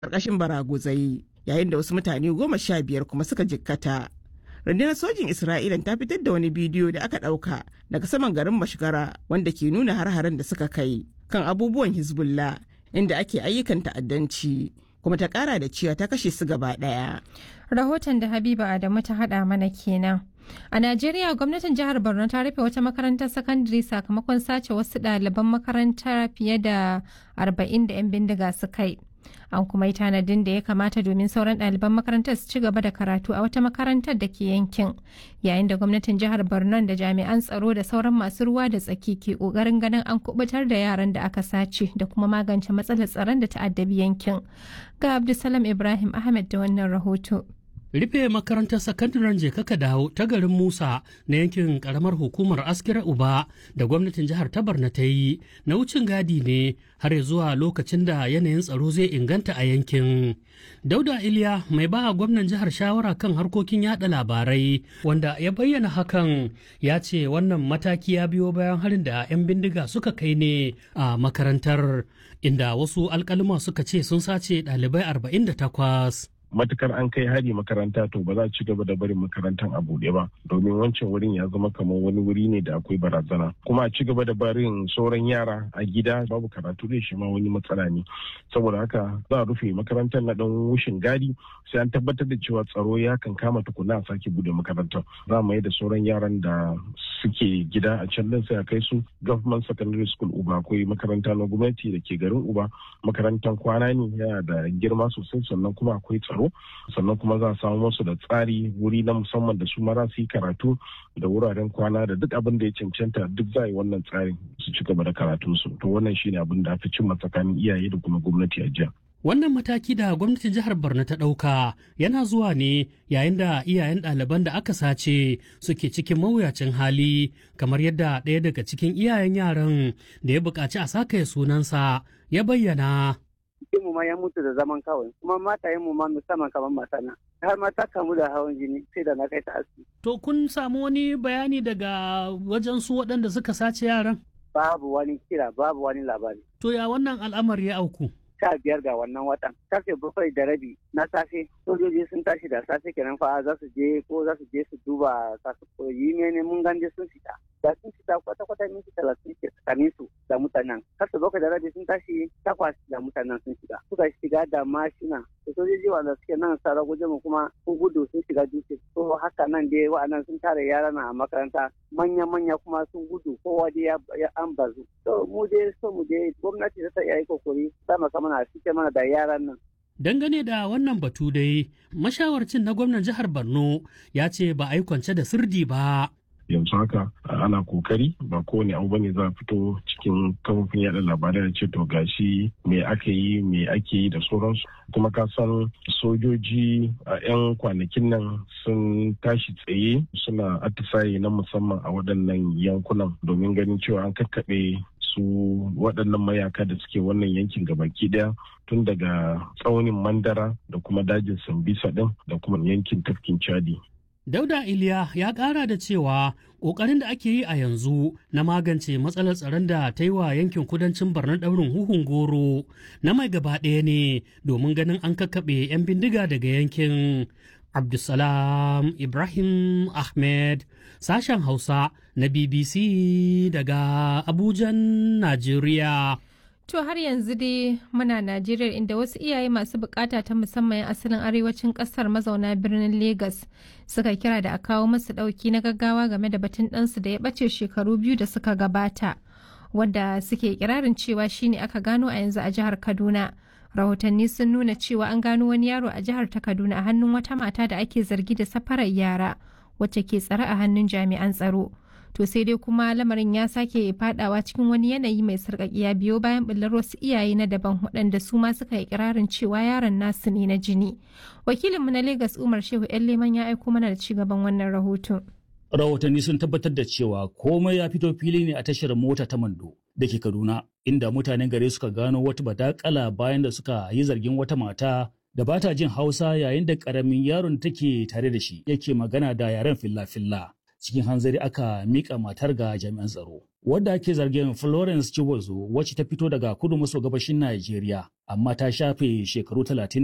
ƙarƙashin baraguzai yayin da wasu mutane goma sha biyar kuma suka jikkata. rundunar sojin isra'ila ta fitar da wani bidiyo da aka ɗauka daga saman garin mashigara wanda ke nuna har-haren da suka kai kan abubuwan hezbollah inda ake ayyukan ta'addanci kuma ta kara da cewa ta kashe su gaba ɗaya. rahoton da habiba adamu ta haɗa mana kenan a najeriya gwamnatin jihar borno ta rufe wata makarantar sakandare sakamakon sace wasu ɗaliban makaranta fiye da 40 da 'yan bindiga su kai an kuma yi tanadin da ya kamata domin sauran ɗaliban makarantar su ci gaba da karatu a wata makarantar da ke yankin yayin da gwamnatin jihar borno da jami'an tsaro da sauran masu ruwa da tsaki ke ƙoƙarin ganin an kubutar da yaran da aka sace da kuma magance matsalar tsaron da ta'addabi yankin ga abdulsalam ibrahim ahmed da wannan rahoto rufe makarantar sakandaren jekaka dawo ta garin musa na yankin karamar hukumar askira uba da gwamnatin jihar tabarna ta yi na wucin gadi ne har zuwa lokacin da yanayin tsaro zai inganta a yankin dauda iliya mai ba gwamnan jihar shawara kan harkokin yada labarai wanda ya bayyana hakan ya ce wannan mataki ya biyo bayan harin da 'yan bindiga suka kai ne a makarantar inda wasu alkalima suka ce sun sace ɗalibai 48 matukar an kai hari makaranta to ba za a ci gaba da barin makarantar a buɗe ba domin wancan wurin ya zama kamar wani wuri ne da akwai barazana kuma a ci gaba da barin sauran yara a gida babu karatu da shi ma wani matsala ne saboda haka za a rufe makarantar na dan wushin gadi sai an tabbatar da cewa tsaro ya kan kama tukuna a sake bude makarantar za mu yi da sauran yaran da suke gida a can din sai a kai su government secondary school uba akwai makaranta na gwamnati da ke garin uba makarantar kwana ne yana da girma sosai sannan kuma akwai tsaro tsaro sannan kuma za a samu musu da tsari wuri na musamman da su mara su yi karatu da wuraren kwana da duk abin da ya cancanta duk za a yi wannan tsarin su ci gaba da karatunsu to wannan shine abin da aka cimma tsakanin iyaye da kuma gwamnati a jiya. Wannan mataki da gwamnatin jihar Borno ta ɗauka yana zuwa ne yayin da iyayen ɗaliban da aka sace suke cikin mawuyacin hali kamar yadda ɗaya daga cikin iyayen yaran da ya buƙaci a saka sunansa ya bayyana. mu ma ya mutu da zaman kawai kuma matayen mu ma musamman kamar masana har ma ta kamu da hawan jini sai da na kai ta asibiti. To kun samu wani bayani daga wajen su waɗanda suka sace yaran? Babu wani kira babu wani labari. To ya wannan al'amari ya auku? sha biyar ga wannan watan karfe bakwai da rabi na safe sojoji sun tashi da safe kenan fa za su je ko za su je su duba kasu koyi ne mun ganje sun fita da sun fita kwata kwata minti talatin ke tsakanin su da mutanen karfe bakwai da rabi sun tashi takwas da mutanen sun shiga suka shiga da mashina da sojoji wanda suke nan sara guje mu kuma sun gudu sun shiga dutse to haka nan dai wa'annan sun tare yara na a makaranta manya manya kuma sun gudu kowa dai ya an bazu to mu dai so mu dai gwamnati ta iya yi kokari sama kama mana suke mana da yaran nan. Dangane da wannan batu dai, mashawarcin na gwamnan jihar Borno ya ce ba a yi kwance da sirdi ba. yanzu haka ana kokari ba kowane abu bane za a fito cikin kafofin yada labarai da ce to gashi me aka yi me ake yi da sauransu kuma ka san sojoji a 'yan kwanakin nan sun tashi tsaye suna atisaye na musamman a waɗannan yankunan domin ganin cewa an kakkaɓe su waɗannan mayaka da suke wannan yankin gabaki daya tun daga tsaunin mandara da kuma dajin sambisa ɗin da kuma yankin tafkin chadi Dauda Iliya ya ƙara da cewa ƙoƙarin da ake yi a yanzu na magance matsalar tsaron da ta yi wa yankin kudancin barnar ɗaurin huhun goro na mai gaba ɗaya ne domin ganin an kakkaɓe 'yan bindiga daga yankin. Abdulsalam Ibrahim Ahmed sashen Hausa na BBC daga Abujan, Najeriya. To har yanzu dai muna Najeriya inda wasu iyaye masu bukata ta musamman asalin arewacin kasar mazauna birnin Legas suka kira da a kawo masu dauki na gaggawa game da batun ɗansu da ya ɓace shekaru biyu da suka gabata wadda suke kirarin cewa shine aka gano a yanzu a jihar Kaduna. Rahotanni sun nuna cewa an gano wani yaro a jihar ta Kaduna a hannun wata mata da ake zargi da safarar yara wacce ke tsare a hannun jami'an tsaro. to sai dai kuma lamarin ya sake fadawa cikin wani yanayi mai sarƙaƙiya biyo bayan ɓullar wasu iyaye na daban waɗanda su ma suka yi kirarin cewa yaron nasu ne na jini wakilinmu na Legas umar shehu yan leman ya aiko mana da ci gaban wannan rahoton rahotanni sun tabbatar da cewa komai ya fito fili ne a tashar mota ta mando da ke kaduna inda mutanen gare suka gano wata badakala bayan da suka yi zargin wata mata da ba ta jin hausa yayin da ƙaramin yaron take tare da shi yake magana da yaren filla-filla cikin hanzari aka mika matar ga jami'an tsaro. Wadda ake zargin Florence Chibozo wacce ta fito daga kudu maso gabashin Najeriya amma ta shafe shekaru talatin